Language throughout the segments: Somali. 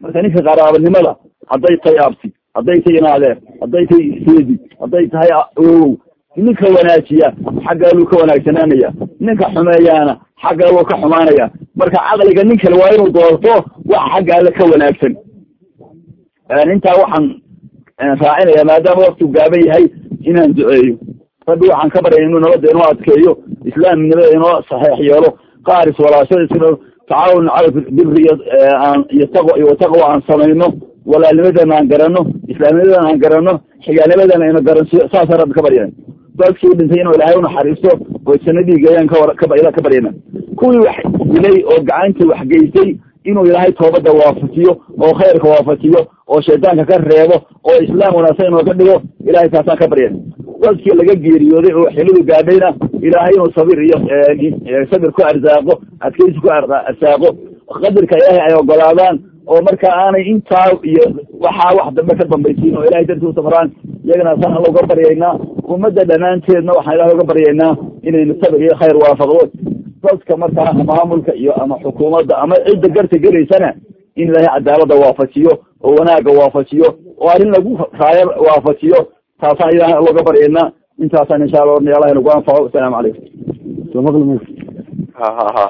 marka ninka qaraabanimada hadday tahay abti hadday tahay inaadeer hadday tahay seedi hadday tahay owow ninka wanaajiya xaggaaluu ka wanaagsanaanaya ninka xumeeyaana xaggaaluu ka xumaanaya marka caqliga nin kale waa inuu doorto wax xagga alle ka wanaagsan intaa waxaan raacinaya maadaama waktigu gaaban yahay inaan duceeyo rabbi waxaan ka baryaya inuu nabadda inoo adkeeyo islaamnimada inoo saxeex yeelo qaaris walaashadiisino tacaawun cala biri iyo taqwa iyo taqwa aan samayno walaalnimadana aan garanno islaamnimadana aan garanno xigaalnimadana aynu garansiyo saasaan rabbi ka baryana dadkii dhintay inuu ilaahay unaxariisto oo jannadiiga ayaan kawar ka ka baryana kuwii wax dilay oo gacantii wax geystay inuu ilaahay toobadda waafajiyo oo khayrka waafajiyo oo shaydaanka ka reebo oo islaam wanaagsan inooga dhigo ilahay taasaan ka baryana dadkii laga geeriyooday oo xilidu gaadhayna ilaahay inuu sabir iyo sabir ku arsaaqo adkaysi ku arsaaqo qadarka ilaahay ay ogolaadaan oo marka aanay intaa iyo waxaa wax dambe ka dambaysiin oo ilahay darti u safraan iyagana saan alla uga baryaynaa ummadda dhammaanteedna waxaan ilahay uga baryaynaa inaynu sabir iyo khayr waafaqdo dadka markaa maamulka iyo ama xukuumadda ama cidda garta gelaysana in ilaahay cadaalada waafajiyo oo wanaagga waafajiyo oo arrin lagu raayo waafajiyo taasaan ilahay looga baryaynaa intaasaan insha alla ornay allah nagu anfaco asalaamu calaykum ha ha ha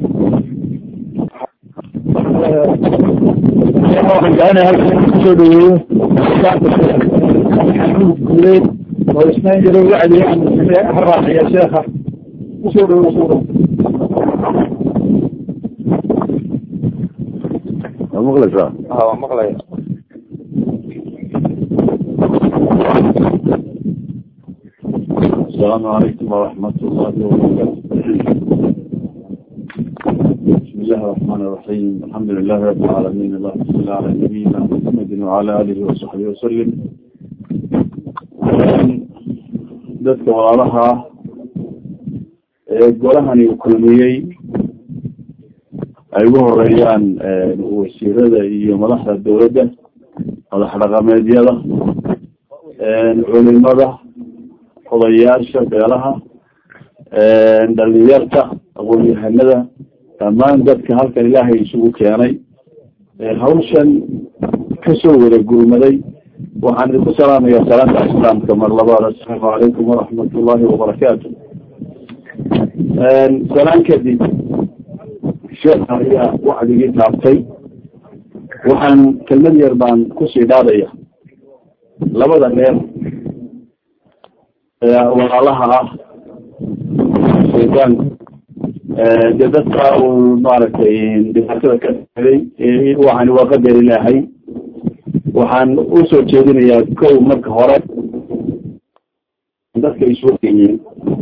waxaan jecelahay halkan kusoo dhaweeyo guuleed oo isnaan jiro wacdi ha raaciya sheekha kusoo dhaweeyo suura waa maqlaysaa ha waa maqlaya السلام عليكم ورحمة الله وبركاته بسم الله الرحمن الرحيم الحمد لله رب العالمين اللهم صل على نبينا محمد وعلى آله وصحبه وسلم dadka walaalaha ee golahani uu kulmiyey ay ugu horeeyaan wasiirada iyo madaxda dowladda madax dhaqameedyada culimada odayaasha beelaha dhalinyarta aqoon-yahanada dhammaan dadka halkan ilaahay isugu keenay hawshan kasoo wada gurmaday waxaan idinku salaamayaa salaanta islaamka mar labaad assalaamu calaykum waraxmat ullahi wabarakaatu salaan kadib sheekha ayaa wacdigii taabtay waxaan kelmad yar baan kusii dhaadaya labada reer walaalaha ah shaydaanku dee dadka uu maaragtay dhibaatada ka helay waxaan waa qadar ilaahay waxaan usoo jeedinayaa kow marka hore dadka isugu kenyiin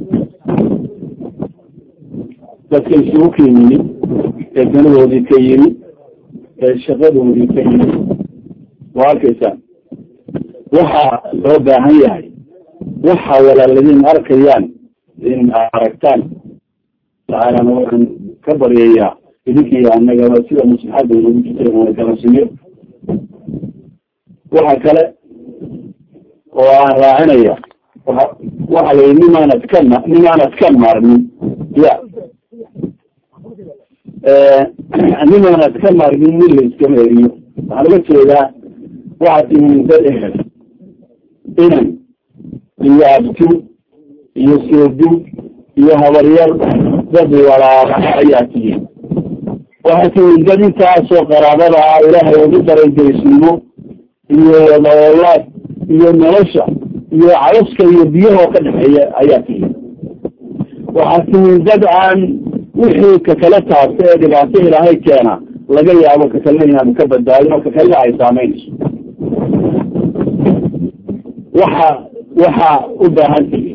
dadka isugu kenyini ee danadoodii ka yimi ee shaqadoodii ka yimi waa arkaysaa waxa loo baahan yahay waxa walaaladiin arkayaan in aragtaan tacaalana waxaan ka baryayaa idinkii annagaba sida maslaxadda nagu jirta wana garansiiyo waxa kale oo aan raacinaya waa waxa la yidhi nimaanad ka ma nimaanad ka maarmin ya nimaanad ka maarmin nin la iskama eriyo waxaan uga jeedaa waxaad tihiin dad ehel inan iyo abti iyo seedi iyo habaryar dad walaala ayaa tihiin waxaa tihiin dad intaasoo qaraabada ah ilaahay ugu daray derisnimo iyo wadaolaad iyo nolosha iyo caloska iyo biyahoo ka dhexeeya ayaa tihiin waxaa tihiin dad aan wixii kakala taabta ee dhibaato ilaahay keena laga yaabo kakalena inaanu ka badbaadin oo kakalena ay saameynayso waxa waxaa u baahan tihiin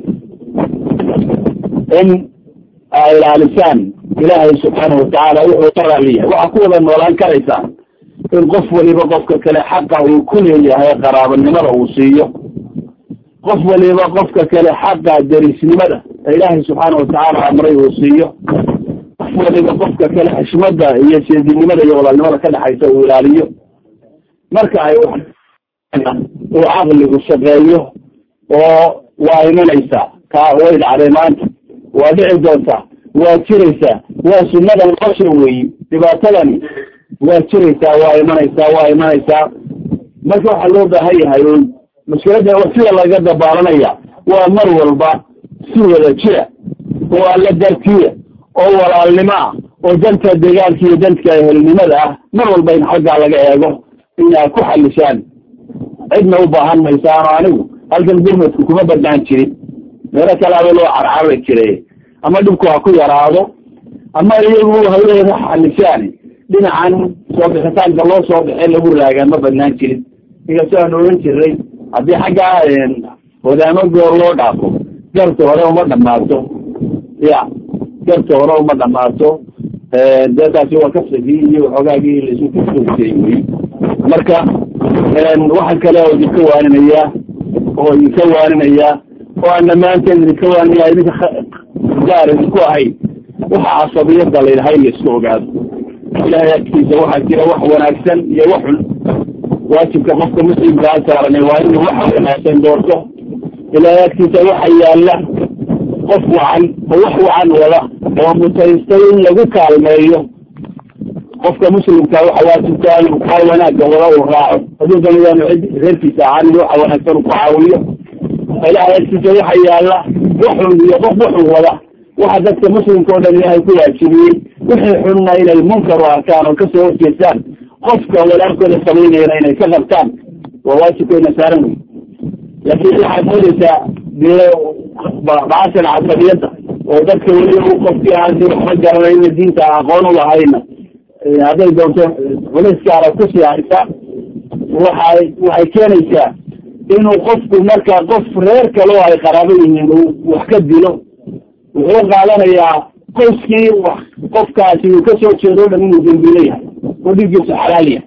in aa ilaalisaan ilaahay subxaana watacaala wuxuu ka raaliyahay waxaa ku wada noolaan karaysaan in qof waliba qofka kale xaqa uu ku leeyahay qaraabanimada uu siiyo qof waliba qofka kale xaqa derisnimada ee ilaahay subxaana watacaala amray uu siiyo qof waliba qofka kale xishmada iyo seedinimada iyo walaalnimada ka dhexaysa uu ilaaliyo marka ay uu caqligu shaqeeyo oo waa imanaysaa taa way dhacday maanta waa dhici doontaa waa jiraysaa waa sunnada nolosha weeyi dhibaatadani waa jiraysaa waa imanaysaa waa imanaysaa marka waxaa loo baahan yahay un mushkiladda sida laga dabaalanaya waa mar walba si wada jira oo alla dartiya oo walaalnimo ah oo danta deegaanka iyo danka ehelnimada ah mar walba in xaggaa laga eego inaa ku xalishaan cidna u baahan maysaano anigu halkan gurmadku kuma badnaan jirin meelo kalaaba loo carcarari jiray ama dhibku ha ku yaraado ama iyagu hawleeda xalishaan dhinacan soo bixitaanka loo soo bixin lagu raagaan ma badnaan jirin inkastoo aan oran jiray haddii xaggaa wadaamo goor loo dhaafo garta hore uma dhamaato ya garta hore uma dhamaato dee taasi waa kasagii iyo waxoogaagii laisu kusoogtay wey marka waxaan kale oo idinka waaninayaa oo idinka waaninayaa oo aan dhammaanteen idinka waaninaya idinka gaar idinku ahay waxa casabiyada layidhahay la isku ogaado ilahay agtiisa waxaa jira wax wanaagsan iyo wax xun waajibka qofka muslimkaa saaranay waa inuu waxa wanaagsan doorto ilahay agtiisa waxa yaala qof wacan oo wax wacan wada oo mutaystay in lagu kaalmeeyo qofka muslimka waxa waajibka inuu kaa wanaagga wada uu raaco hadduu daniyaanu cid reerkiisa ahaan waxa wanaagsan uu ku caawiyo ilahay agtiisa waxa yaala waxun iyo qof waxun wada waxa dadka muslimka o dhan ilaahay ku waajibiyey wixii xunna inay munkar u arkaan oo kasoo horjeestaan qofka walaalkooda samaynayana inay ka qabtaan waa waajibkayna saaran wey laakiin waxaad moodaysaa dee bacashan casabiyadda oo dadka weli qofkii aansi waxba garanayna diinta aqoon u lahayna hadday doonto culayskaara kusii haysa waxay waxay keenaysaa inuu qofku marka qof reer kale oo ay qaraabo yihiin uu wax ka dilo wuxuu qaadanayaa qoyskii wax qofkaasi uu kasoo jeedo o dhan inuu dembilo yahay oo dhiiggiisu xalaal yahay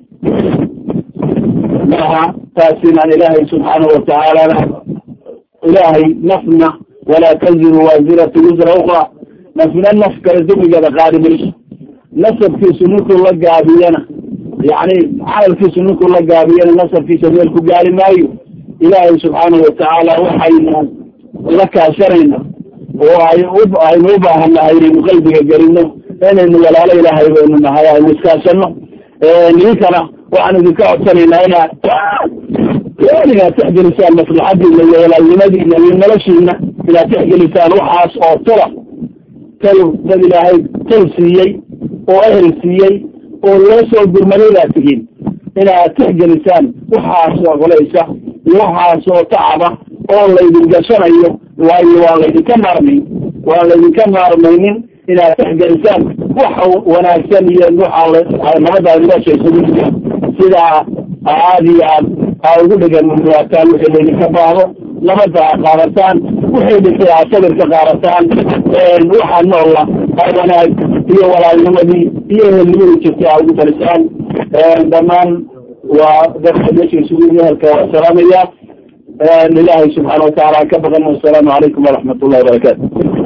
maaha taasinaan ilaahay subxaanahu watacaalana ilaahay nafna walaa taziru waasiratu wisra ukra nafna naf kale demigeeda qaadi mayso nasabkiisu ninkuu la gaabiyana yani camalkiisu ninkuu la gaabiyana nasabkiisa meel ku gaari maayo ilaahay subxaanahu watacaala waxaynu la kaashanayna oo ay aynu u baahan nahay inaynu qalbiga gelino inaynu walaalo ilaahay baynu nahay aynu iskaashano nidinkana waxaan idinka codsanaynaa inaad inaad texgelisaan maslaxadiina iyo walaalnimadiina iyo noloshiina inaad texgelisaan waxaas oo tala tal dad ilaahay tal siiyey oo ehel siiyey oo loo soo gurmadaydaa tihiin inaad texgelisaan waxaasoo qolaysa iyo waxaasoo tacaba oo laydin gashanayo waayo waa laydinka maarmayn waa laydinka maarmaynin inaad texgelisaan waxa wanaagsan iyo waxa nabadaad noloshaysagu sidaa aad iyo aad aa ugu dhegan muwaataan wixii laydinka baahdo nabada a qaadataan wixii dhintay aad sabirka qaadataan waxaa noola aa wanaag iyo walaalnimadii iyo ehelnimadii jirtay aa ugu talisaan dhammaan waa dadka meesha isugu ehelka waa salaamaya ilaahay subxaana watacaala ka baqan wasalaamu calaykum waraxmat ullahi wabarakaatu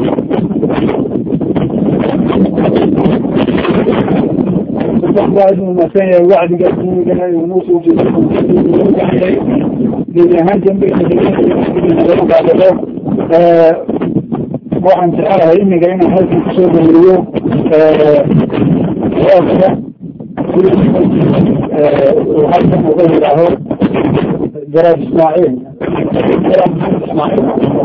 masan yahay wacdiga diinigana uu noo soo jeeday gebi ahaan dambe waxaan jecelahay imiga inaan halkan kusoo damriyo oofka uu halkan uga yidhaaho jaraad ismaaciil jaraad ismaaciil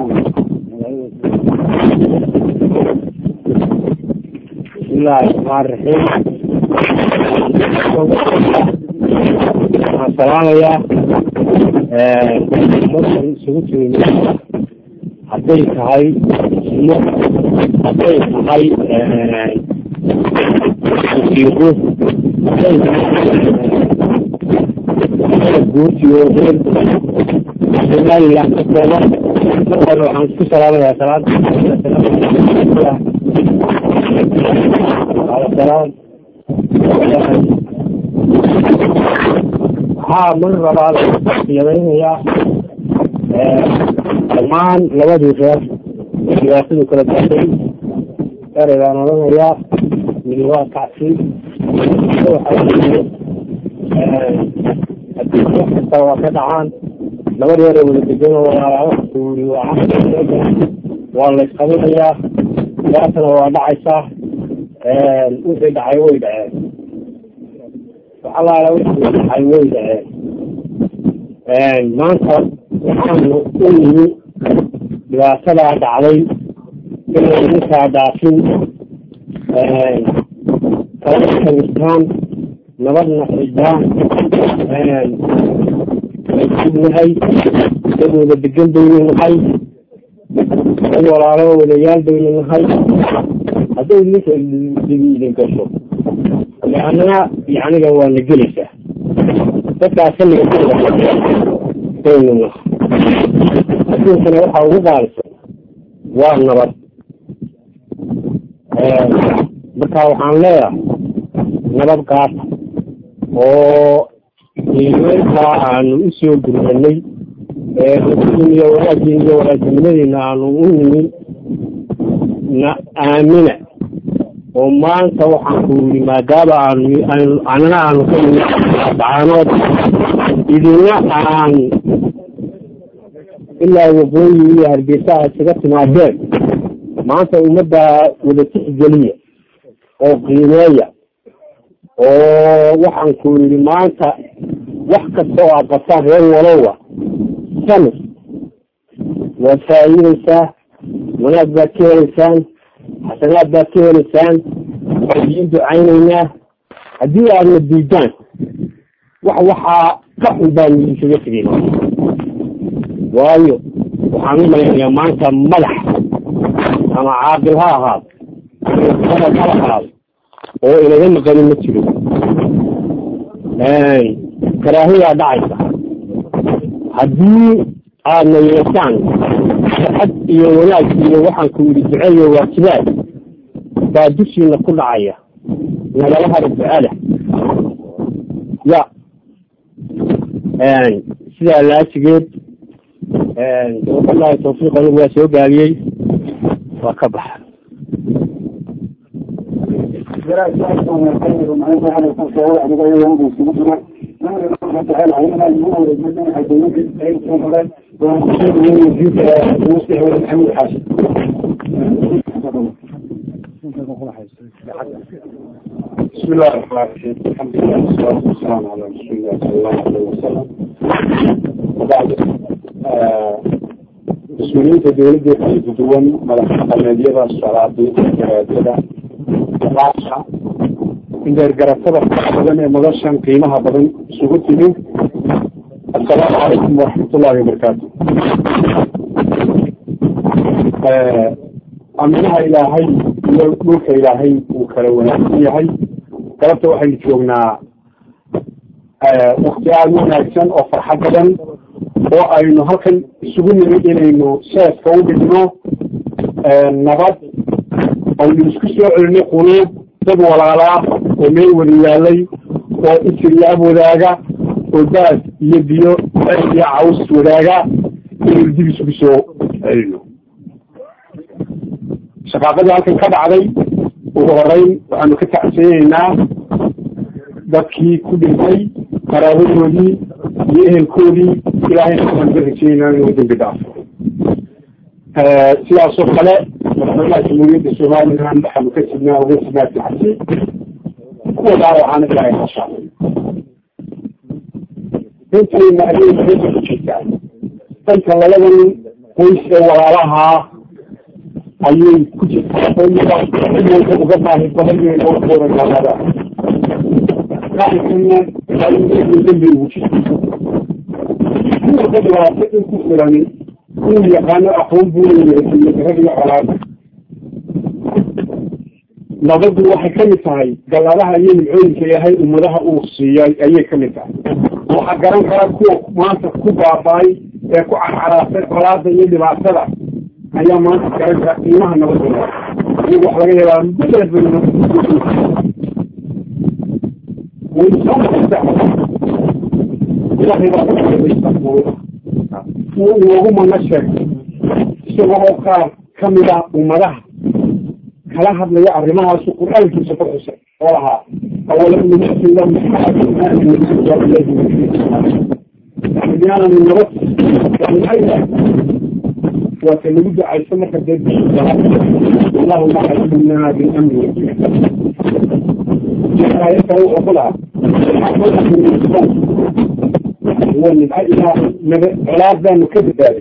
bismillahi raxmaan raxiim waxaan salaamayaa markan isugu timid hadday tahay suno hadday tahay musiiqo hadday tahay guurtiyo reer somaliland ka kooban markan waxaan isku salaamayaa salaada salaam waxaa mar labaad yadaynayaa dhammaan labadii reer dhibaatadu kala gaatay ereygaan odhanayaa midi waa kacsi hadii wax kasta waa ka dhacaan laba reer oo wada degano wuri waa la isqabinayaa dhibaatana waa dhacaysaa wixii dhacay way dhaceen allaala waxay way dhaceen maanta waxaanu u nimi dhibaatadaa dhacday inay ninkaa dhaafin kala kanistaan nabadna xidhaan nahay dadooda degan baynu nahay dad walaalo wadayaal baynu nahay hadday ninka dibi idin gasho anaa yaniga waa na gelaysaa dadkaas xilliga baynu nahay adduunkana waxaa ugu qaalisan waa nabad marka waxaan leeyahay nabad qaata oo iimeyntaa aanu usoo gurmanay eein iyo wanaagin iyo wanaagnimadeyna aanu u nimin na aamina oo maanta waxaan ku yidhi maadaama aanu anana aanu ka nimi dacaanood idina aan ilaa waqooyi iyo hargeysaha isaga timaadeen maanta ummadda wada tixgeliya oo qiimeeya oo waxaan ku yidhi maanta wax kasta oo aad qabtaan reer walowa samir waad faa'iideysaa wanaag baad ka heleysaan xasanaad baad ka heleysaan waa idiin ducaynaynaa haddii aadna diidaan wax waxaa ka xun baanu idinkaga tegeyna waayo waxaan u malaynayaa maanta madax ama caaqil ha ahaado ama ha ahaado oo inaga maqanin ma jiro karaahiyaa dhacaysa haddii aadna yeesaan farxad iyo wanaag iyo waxaan ku yidhi duce iyo waajibaad baa dushiina ku dhacaya nagala haro ducada ya sidaa laasigeed wallahi tawfiiq anigu waa soo gaabiyey waa ka baxa بسم الله الرحمن الرحيم الحمد لله والصلاة والسلام على رسول الله صلى الله عليه وسلم وبعد mas-uuliyiinta dawladda kala duwan madax dhaqameedyada salaadiinta garaadada raasha indeergaratada badan ee madashan qiimaha badan isugu timi assalaamu calaykum waraxmatullahi wabarakaatu aminaha ilaahay iyo dhulka ilaahay uu kala wanaagsan yahay galabta waxaynu joognaa wakti aada u wanaagsan oo farxad badan oo aynu halkan isugu nimid inaynu seeska u dhigno nabad aynu isku soo celinay quluub dad walaalaa oo meel wada yaalay oo isir iyo ab wadaaga oo baas iyo biyo iyo caws wadaaga inaynu dib isugu soo celino shaqaaqadii halkan ka dhacday ugu horeyn waxaanu ka tacsiyeneynaa dadkii ku dhintay qaraabadoodii iyo ehelkoodii ilaahay waxaan ka rajeynaa inuu dembi dhaafo sidaasoo kale madaxweynaha jamhuuriyadda somaliland waxaanu ka sidnaa uga sidnaa tacsi kuwa dhaawacaana ilaahay hashaafay intayna ayay meesha ku jirtaa dhanka labadan qoys ee walaalahaa ayay ku jirtaa oo uga baahi badan inay loo kooranaalada qaarkana dembi ugu jirta kuwaka dhibaato in ku filani inuu yaqaano aqoon buu leeyahay iyo rag iyo colaada nabadu waxay kamid tahay galladaha iyo nimcooyinka ilaahay ummadaha uu siiyay ayay kamid tahay waxaa garan kara kuwa maanta ku baaba'ay ee ku carcaraasay colaada iyo dhibaatada ayaa maanta garan kara qiimaha nabadooda iyagu wax laga yaabaa mudad bay ilaahay baa uu inoogu mana sheegay isaga oo qaar kamid ah ummadaha kala hadlaya arrimahaasu qur-aankiisa ku xusay oo lahaa awalam numasin lahum miyaananu nabad waa ka lagu ducayso marka dee allahuma xaymna bilamni aayad kale wuxuu ku lahaa ونبقى إلى علاج بقى مكتب ذلك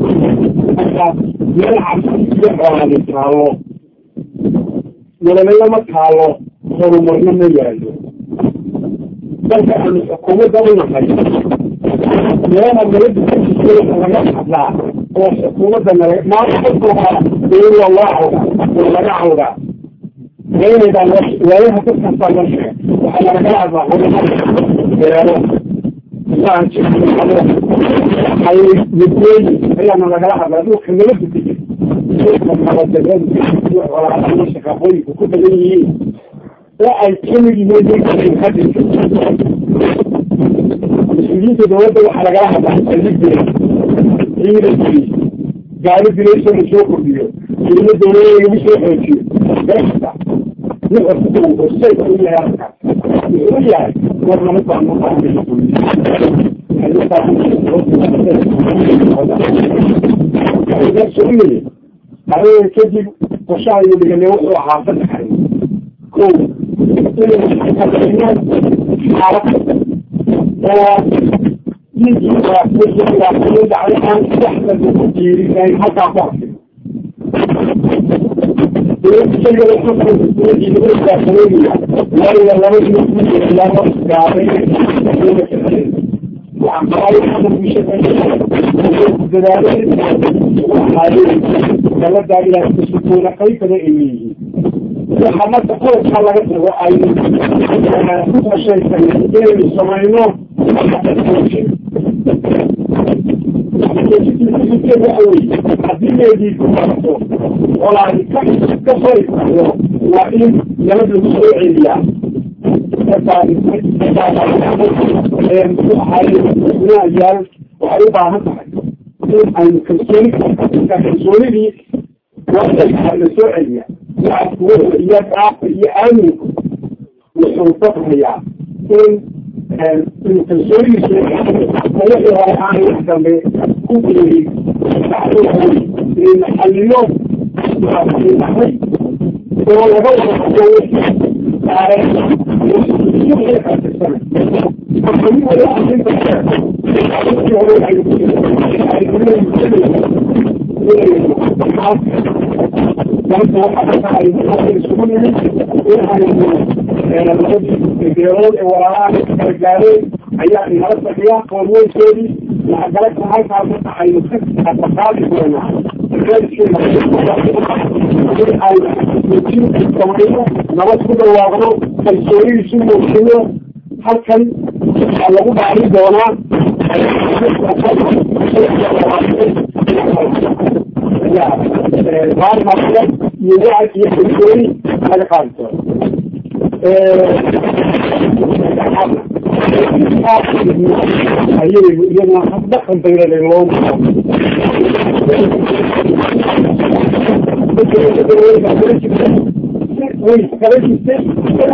يلعب يقرأ عن التعالى ولما يوم التعالى صاروا مرنا من يعلم بس أن الحكومة دولة حاجة لما نريد تشتري حاجات حبلها هو الحكومة دولة ما تحطها يقول والله ولا نعوض وين إذا وين هتفتح صار الشيء وحنا نلعب ولا لا حي يبني هي أنا لقاها بعدين كملت بتيجي لما بدأت ولا أنا مش كقوي وكنت جاي لا الكلمة دي دي هذه المسؤولين تدور على جراحة بعد الجديد إيه قاعد في ليش نشوفه فيه اللي الدولة مش يحكي بس نقدر السيد اللي يركع يقول يعني ولا نطلع نطلع هذا سؤالي هذا كذب وشاي اللي قال له حافظ حي كل يجي يجي على أن تحمل المدير يعني حتى ضعف يجب الحكم الذي يدرس داخليا ولا لا يجب لا نص عليه وعن قرار الحكم بشكل ذلك وحالي تبدأ إلى تسكون كيف لإليه وحمد تقول حلقة وأي شيء سيئة السماينو hadii walaa ka sori waa in nabada lagu soo celiyaa yaal waxay u baahan tahay in aynu kalsooni kalsoonidii waqtiga la soo celiya iyo daafka iyo aaminku wuxuu faqrayaa in inuu kalsoonidiisu wixii hore aan wax dambe ku geeyin xalliyo dhaxay oo laga beerood ee walaalaha kala gaareen ayaa inala fadhiya qoorweynkoodii waxgalaka halkaa marka aynu ka qaadi doonaa samayno nabad ku dhawaaqno kalsoonidiisu muujino halkan waxaa lagu dhaari doonaa baarmaqle iyo wacd iyo kalsooni laga qaadi doono ayay iyaduna habdhaqan baylale loo way kala jirtay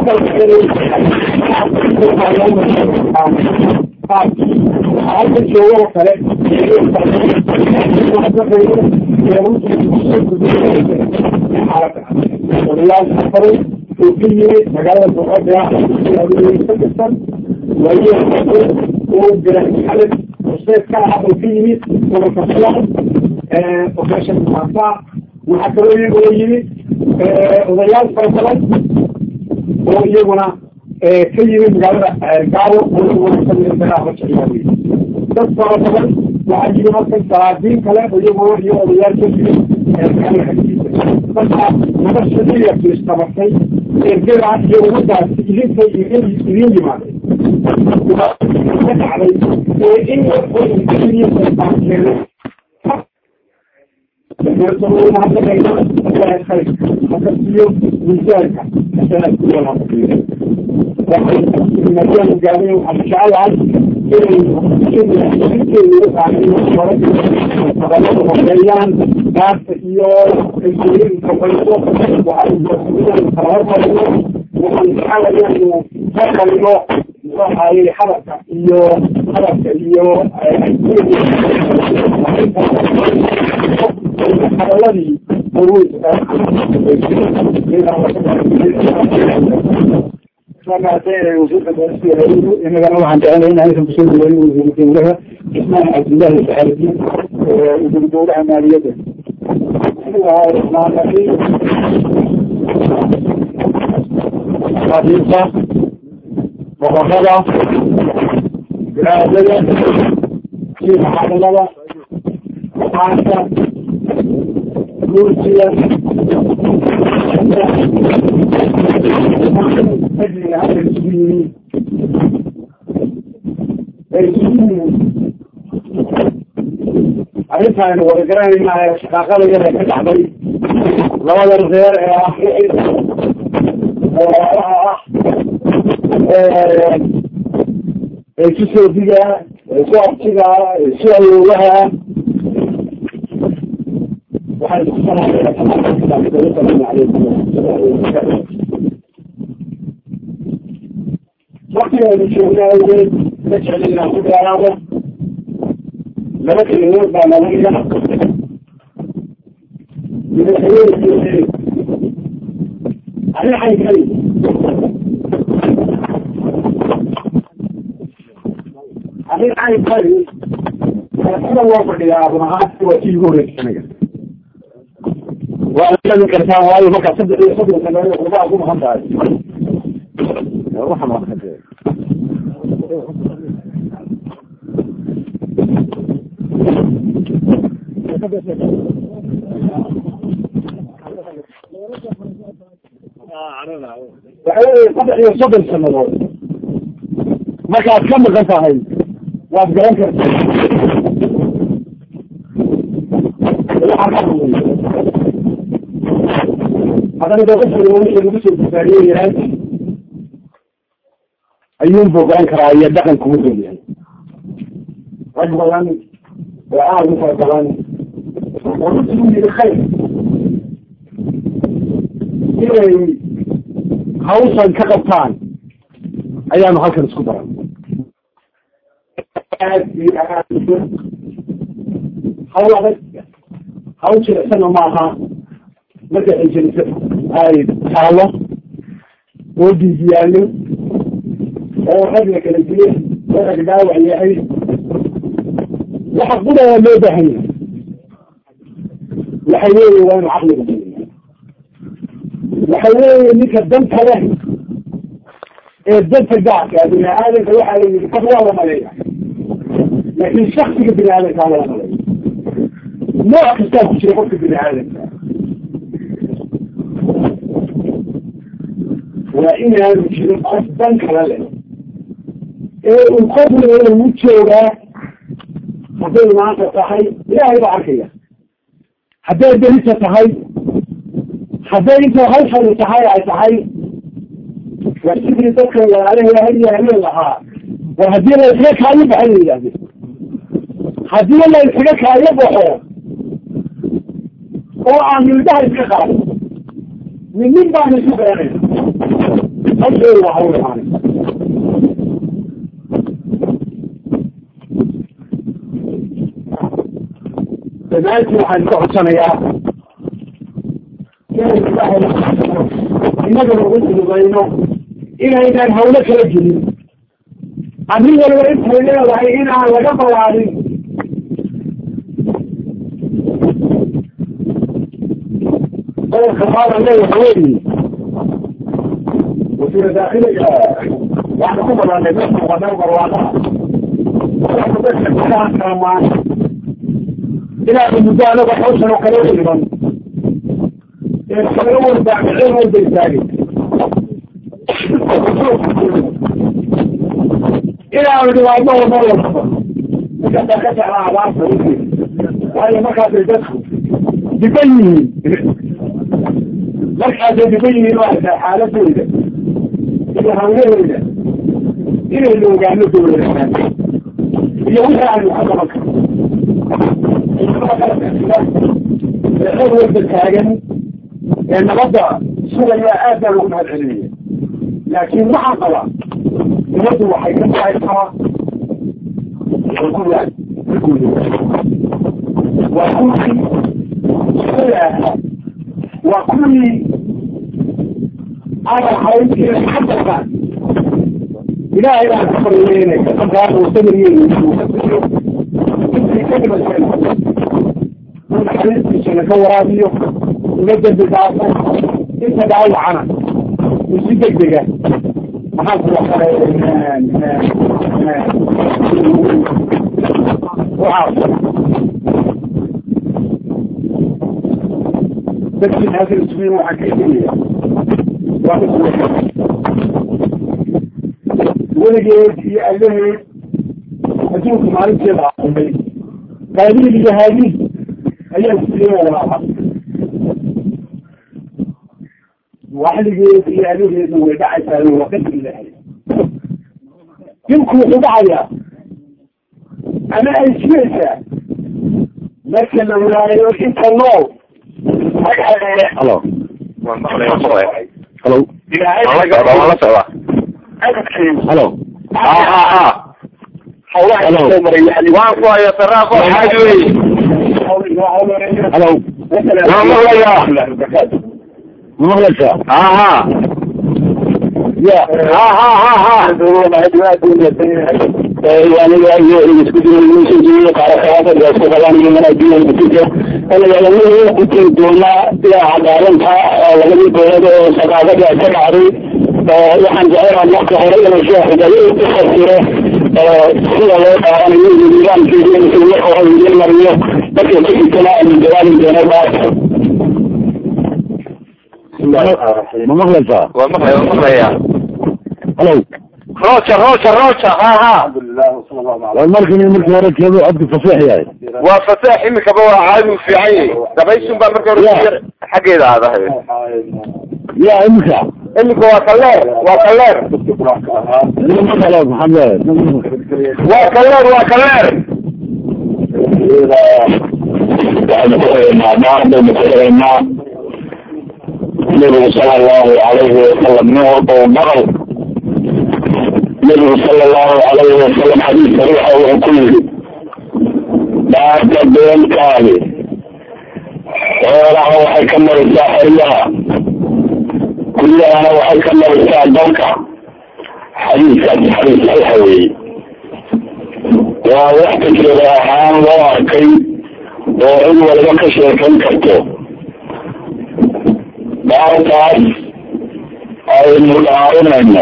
halka joogoo kale odayaal safaray oo ka yimid magaalada boqodea ka tirsan waaye oo garan xalad useed ka ah oo ka yimid gobolka fulan operation maafa waxaa kaloo iyagoo yimid odayaal fara badan oo iyaguna ka yimid magaalada gaabo oo kamida dagaal jeclaaday dad fara badan waxaa yimid halkan salaadiin kale oo iyaguna iyo odayaal ka yimid magaalada xagtiisa marka nabashadiya istabatay ergada iyo ummadaas idinka idin idin yimaaday ka dhacday ee in iyo miisaanka waxay gaabay waxaan jecelahay horeeyaan gaarta iyo kalsooyinka bayso waxaan jecelayaa inuu ka qalino muxuu ahaayey hadalka iyo hadalka iyo hadaladii inagana waxaan jecelnay in aysan kusoo dhaweyn wasiiru dawlaha cismaan cabdillahi saxaaradiin wasiiru dawlaha maaliyadda xafiiska boqorada bilaadada sii maxaadalada qaanka guursiga ajliga hadda isugu yimi ay isugu yimi arrintaaynu wada garanaynahay shaqaaqada yar ee ka dhacday labada reer ee ah walaalaha ah ee isu soodiga ee isu abtiga ee isu awoowaha waxay isku waktigeenu joognaa awgeed ma jeclin inaan ku dheeraado laba kelimood baa nalaga madaxweyne arrin xaykali arrin xaykali sida loo fadhiyaa run ahaanti waa tii igu horreysay aniga waa lami kartaa waayo markaa saddex iyo soddon sanadood qurbaa ku maqan tahay waxa weeye saddex iyo soddon sanadood markaad ka maqan tahay waad garan kartaa haddana de qofka wixii lagu soo difaariye yahay ayuunbuu garan karaa iyo dhaqan kuma dol yahay rag badan oo aada u fara badan oo runtii u yidhi khayr inay hawshan ka qabtaan ayaanu halkan isku daran aad iyo aad hawl adag hawl jilicsana maaha marka ay jeliso ay taalo oo diidiyaano oo rag la kala diyo oo rag dhaawac yahay waxa qudaya loo baahan yahay waxa weeye waa inu caqliga badiya waxa weeye ninka danta leh ee danta gaarka bini aadamka waxaa la yidhi qof waa la maleeya laakin shaksiga bini aadamka lala maleeya nooc kastaa ku jira qofka bini aadamka waa inaanu jirin qof dan kala leh ee uu qofna u joogaa hadday maanta tahay ilaahay baa arkaya hadday berita tahay hadday inta hawshani tahay ay tahay waa sidii dadka walaalaha hadiyo habeen lahaa war haddii la iskaga kaayo baxay la yidhahde haddii la iskaga kaayo baxo oo aan mildaha iska qaado min nin baana isu garanayna hawsheedu waa hawl imaanaysa dhammaantii waxaan ka codsanayaa innaga lagu dudubayno inaynaan hawlo kala gelin arrin waliba intay leedahay inaan laga balaarin qodobka maadan leeyaha weyi wasiira daakiliga waxaan ku badanay dadka muqadar barwaaqaha dadka dadka kulaan kalamaan inaanu muddo anaga hawshan oo kale u dhiman ee kala warbaaxiceen walba istaagay inaanu dhibaatno wadno wadaba markaasaa ka jeclaa abaarta waayo markaasay dadku diban yihiin markaasay diban yihiin waa arkaa xaaladooda iyo hawlahooda inaynu ogaano dowladahaan iyo wixii aanu ka qaban karno eexood walba taagan ee nabadda sugaya aad baa lagu mahad celinaya laakiin waxaa qaba nabaddu waxay ka baxaysaa xukuumaad waa kuwii sulaha waa kuwii aan ahayn inay ka baxaan ilaahay baan ka baryeynaysa markaa uu samiryeynaysa uu ka bixiyo intii ka dhimashay uu naxariistiisana ka waraabiyo uga dembi dhaafo inta dhaawacana uu si degdega maxaan ku waxaa waxaa dadkii haakir ismiin waxaa ka imanaya waa weligeed iyo allaheed adduunka maalinteeda aumay qaabiil iyo haabiil ayaa siiyey walaaha waxligeed iyo allaheedna way dhacaysaa waa qadar ilaahay dinku wuxuu dhacayaa ama ay jiraysaa marka la waayo inta nool halo waan maqlaya waan maqlaya halo waan la socdaa waan la socdaa halo ha ha ha waan ku hayo saraafo xaaji wey halo waan maqlayaa ma maqlaysaa ha ha ya ha ha ha ha aniga iyo isku jiro qaarakaada isku qabanaya manaajiya butika alayaalamuhu intii doonaa ilaa cadaalanta labadii dowlad oo saqaafada ka dhacday waxaan jecelaha marka hore inuu sheekhuday u fasiro sida loo dhaaranayo iyo nidaamkeeda inuu marka hore idin mariyo marka kadibtana aynu jawaabi doono dhaarka ma maqlaysaa waan maqlaya waan maqlaya halo roja roja roja ha ha war markii markii hore keedu codku faseex yahay waa fasaax imikaba waa caadi u fiican yahay dabayshun baa marka hore yar xaggeeda aadahay ya imika imika waa kaleer waa kaleer halo maxamed waa kaleer waa kaleer waxaynu ku haynaa dhaardaynu ku haynaa nabigu sala allahu alayhi wasalam nin walba uu maqal nabigu sala allahu alayhi wasalam xadiiska ruuxa wuxuu ku yidhi dhaarta beenkaadi xoolaha waxay ka marisaa xeryaha guryahana waxay ka marisaa dalka xadiiskaasi xadiis saxiixa weeye waa wax tajriba ahaan loo arkay oo cid waliba ka sheekayn karto dhaartaas aynu dhaarinayno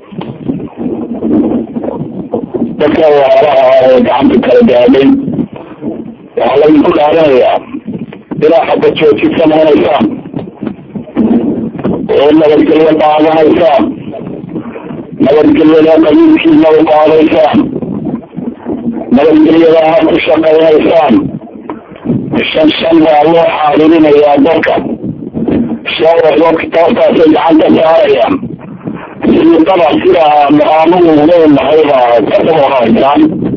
dadka waalaha ee gacanta kala gaadhay waxaa laydinku dhaarinayaa ilaa xagga jooji samaynaysaan oo nabadgelyo qaadanaysaan nabadgelyada qabiilkiina u qaadaysaan nabadgelyadaana ku shaqaynaysaan shan shan baa loo xaadirinayaa dadka shaawaxo kitaabtaasay gacanta saarayaan sidii daba sida muqaamugu leenahay baa ka daboraysaan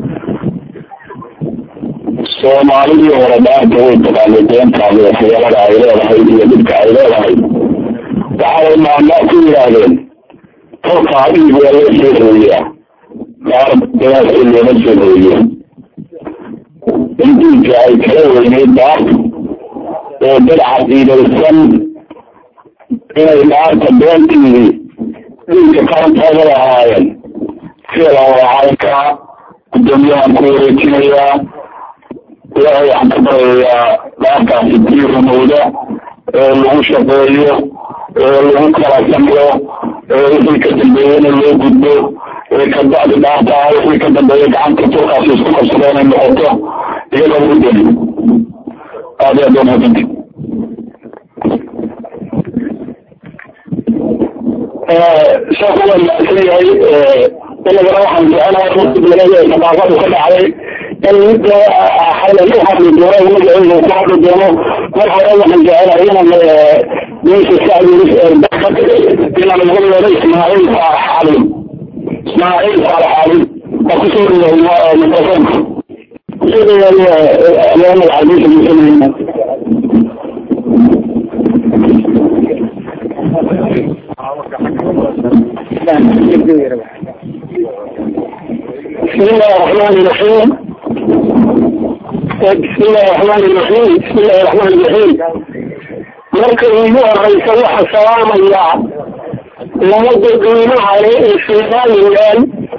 soomaalidii hore dhaanta way taqaanay beentaadi waxyeelada ay leedahay iyo dhibka ay leedahay waxay maanaa ku yidhaahdeen tolka adigu waa loo soo hooyaa dhaar benaasi looma soo hooyo in diinka ay kala weyneyd dhaarta oo dad caqiidaysan inay dhaarta beenteedii diinka qarantooda lahaayeen sida wacaynka gudoomiyahan ku wareejinayaa ilaahay waxaan ka baryayaa dhaartaasi tii rumowda ee lagu shaqeeyo ee lagu kala samro ee wixii ka dambeeyena loo gudbo ee kabacdi dhaarta wixii ka dambeeya gacanta turkaasi isku qabsado inay noqoto iyadoo lagu deli aad iyo aad waa mahadsanti sheekhu waa mahadsan yahay inagana waxaan jecelahay rusiblagada saqaafadu ka dhacday in mid xalay u hadli doono magaceedu ku hadli doono mar hore waxaan jecelahay inaan meesha sacdiris inaan uga yeedho ismaaciil saalax xalim ismaaciil saalax xalim waa kusoo dhawaay mikrofoonka kusoo dhawaay magaca meesha muslimiina بسم الله الرحمن الرحيم بسم الله الرحمن الرحيم بسم الله الرحمن الرحيم marka ugu horeysa waxa salaamaya lama dadweynaha le ee somalilan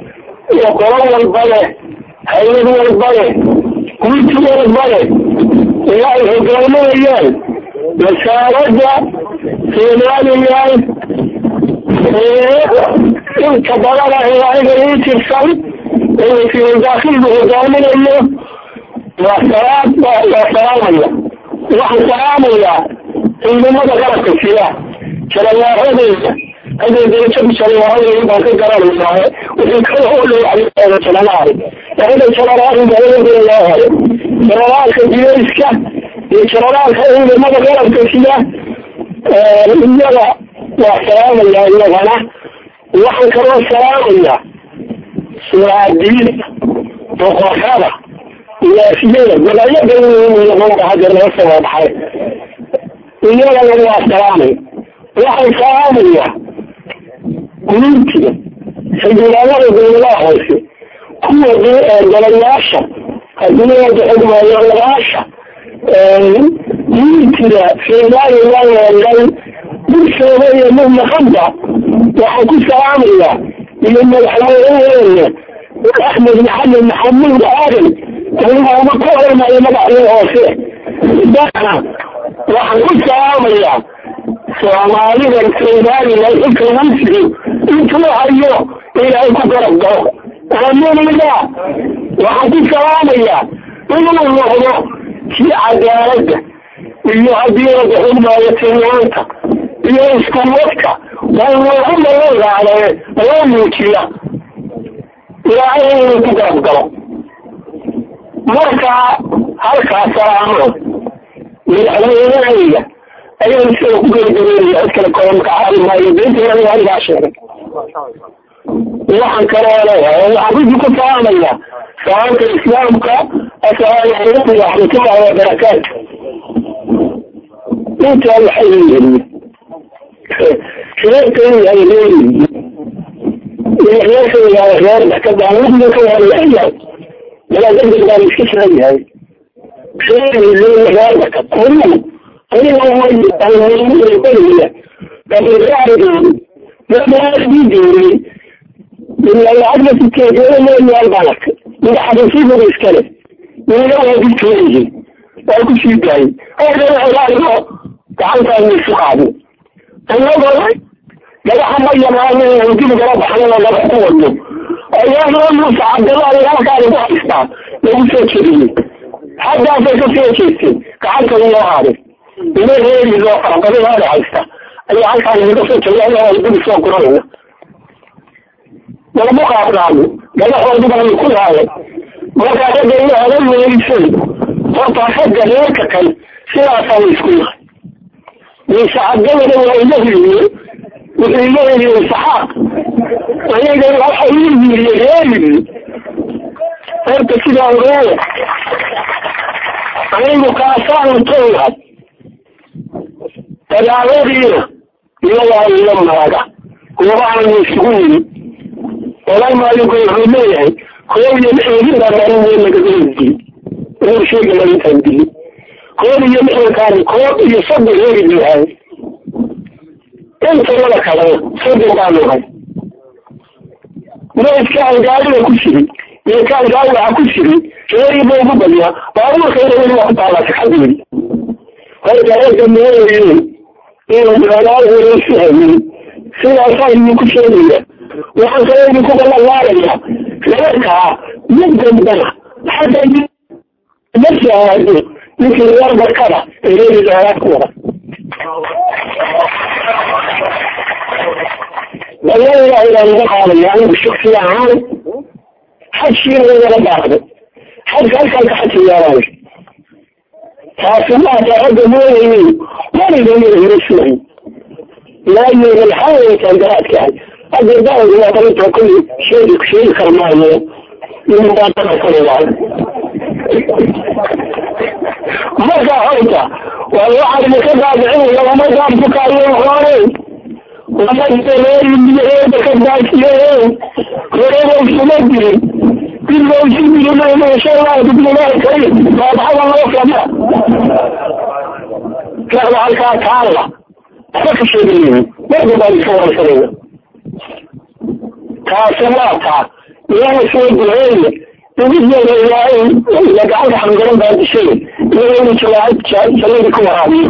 iyo qolo walbale hay-ad walbale gurti walbale ilaa ay hogaaminayaan wasaaradda somalilan inta badan ah aniga ii tirsan wasiir daakilku hogaaminayo waa salaad waa salaamaya waxaan salaamayaa ciidamada qalabka sida jalawaaradeyda hadday darajadu jalawaaradeyda baan ka garanaysaa wixii kala hodhow jalalaari aniga jalalaari baaladirayaa jalalaalka jidayska iyo jalalaalka ciidamada qalabka sida iyada waa salaamayaa iyagana waxaan kaloo salaamayaa suraadiida boqorada ilaafiyada golaayada hadda laga soo baxay iyadana waa salaamay waxaan salaamayaa guluntiga xildhibaanada dowladaha hoose kuwa golayaasha adduunyada xugmaayolayaasha guluntiga somalilan oo dhan bulshooda iyo mudnaqada waxaan ku salaamayaa iyo madaxweyneheena axmed maxamed maxamuud aadan aniga uma ka hormayo madaxdii hoose dana waxaan ku salaamayaa soomaalidan somalilan xilka lagu sido intuu hayo ilaahay ku garab galo aaminina waxaan ku salaamayaa inuu noqdo kii cadaaladda iyo haddii laga xugmaayo tilmaanta iyo iskuwadka waa loogu malagaade loo muujiya ilaahay inuu ku garab galo marka halkaas salaamo madaxweynehayga ayaan isaga ku geligabeynaya cid kale kooda magacaadi maayo beenta aniga anigaa sheegay waxaan kaloo leeyahay waxaan runtii ku salaamayaa salaamka islaamka asalaamu calaykum waraxmatullahi wabarakaatu intaa waxay leeyihiin reerkayga ay leeyihiin reerkayga reer dakadaan wadiga ka walayahay walaa degdeg baan iska filan yahay reer dakad anigu aniga waybaliya dabiraarigeedi dabiraarigeedi ila lacagna sikeegeeda leeyaal baan arkay mida xabiisiibuga iskale ina waa didkeedihi waa ku sii daayay aadana ilaaligo gacantaan isu qaadin anagoo dhagaxa ma yamaano dib gala baxnana dhagax ku wadno ayaanoo muuse cabdilaahi halkaani ku haystaa lagu soo jeriyey xaggaasay ka soo jeestay gacanta loo haaday ina reeriisoo farabadihaada haysta ayaa halkaan inaga soo jeriya dib soo guranayna nalamu qaadnaano dhagaxoodi baanu ku laayay markaa ragga ina odan weerisay horta ragga reerka kale sidaasaa isku yahay muuse cabdilana waa iga hiliye wuxuu iga heliyey saxaaq aniga waxa ii yiriye reerigi horta sidaa ogeeya anigu kaasaanu tooyahay dagaaladiina iyagaa ila maaga goobahaanu isugu yimi odan maalinka wuxuu leeyahay koob iyo lixdan baa maalin weyn lagaga hesdiyey inuu sheega maalintaan dili koob iyo lixdankaani koob iyo soddon reeri lahay intanada kalena soddon baanu hay meydkaan gaadida ku jiray iyo kaan gaadidaha ku jiray reeriba ugu badiyaa baabuurka ina weli waa ku taallaa saxadeedi horta ragga mooyeen inuu dagaal wareysi hamin sidaasaa idinku sheegaya waxaan kaloo idinku ballanlaadayaa reerkaa mid dambana xagga ma shahaado ninkii reer barkada ee reeri dagaalaad ku wada dalailaa inaan uga qaadaya anigu shaksi ahaan xajkiina igala baaqday xajka halkaan ka xaji yaabaan taasi maata ragga mooyayey weliga ina hirasuhay laayo malxaawaytaan garaadkahay hadda daawad waa qalinta kulli sheegi sheegi kar maayo inuu baaqada kaleeyahay marka horta waa waxaad maka daabicin lagama gaabku kaayo hoore waaareeriyaheeda ka daasiyehe horeba isuma dirin dilba isu dirin insha allahu bismillahi karim baabxada loo fama kaada halkaa taalla waxba ka sheegayihin marba baan iska warsanayna taasi waa taa ilaha soo duceeye ugiyeeda ilaahay ila gacanta xamgaran baa dishay iyagoo inuu jawaaid jannadii ku waraabiyo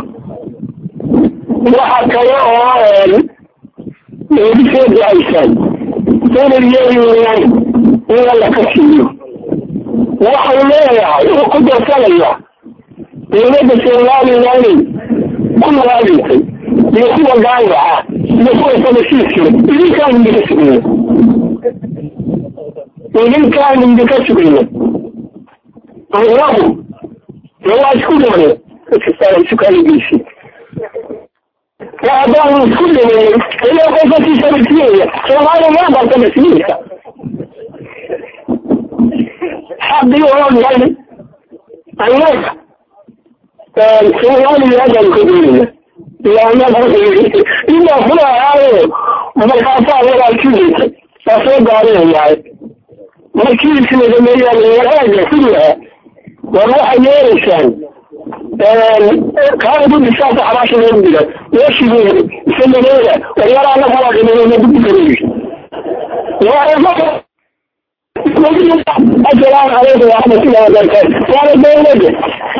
waxa kale oo eedisoo ducaysaan inay yeelayaan in alla ka siiyo waxau leeyahay uu ku darsanaya dowladda somalilan ku waadintay iyo kuwa gaayaca iyo kuwa sabashiiskale idinkaan idinka sugaya idinkaan idinka sugaya anagu de waa isku dhimane dadkastaa isukaalageysi haddaan isku dhimayn ilaa qofkii sabasiinaya soomaaliya maa barta masiinka xaqii oo dhan annaga soomaaliyaadaan ka doonaya ilaa fulahaayo markaasaa walaalkiisa waa soo gaarinayahay markii isnadameeyaan waraaga kullaha war waxay yeelaysaan kaanadu dhisaasa xabaasha loo dila meeshigeeda isanadeeda waryaraa la kala dhimanayna dugdugaleyi asalaamu calaykum waraxmatullahi wabarakaatu waana dowladda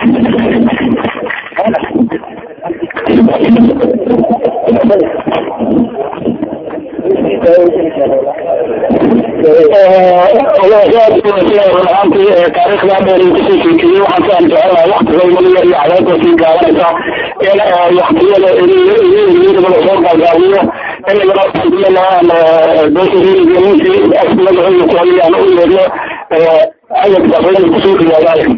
taariikhda dheer kusoo sheekeyey waxaan ka anjecelahay waktigayda iyo cadaadasii gaabanaysa in waktiyada iyadaba soo gaagaabiyo inagana doosariininsi magaceedu ku hayaan u yeedno ayad dafayna kusoo dhiyaadaayo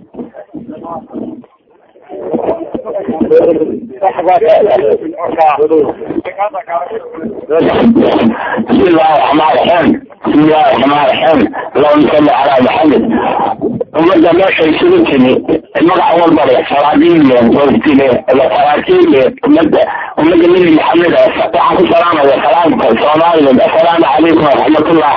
بسم الله الرحمن الرحيم بسم الله الرحمن الرحيم اللهم صل على محمد ummadda meeshay isugu timi magac walbale salaadiinle goostile salaatiinle ummadda ummadda nebi maxamed waxaan ku salaamaya salaamka soomaaliland assalaamu calaykum waraxmatullah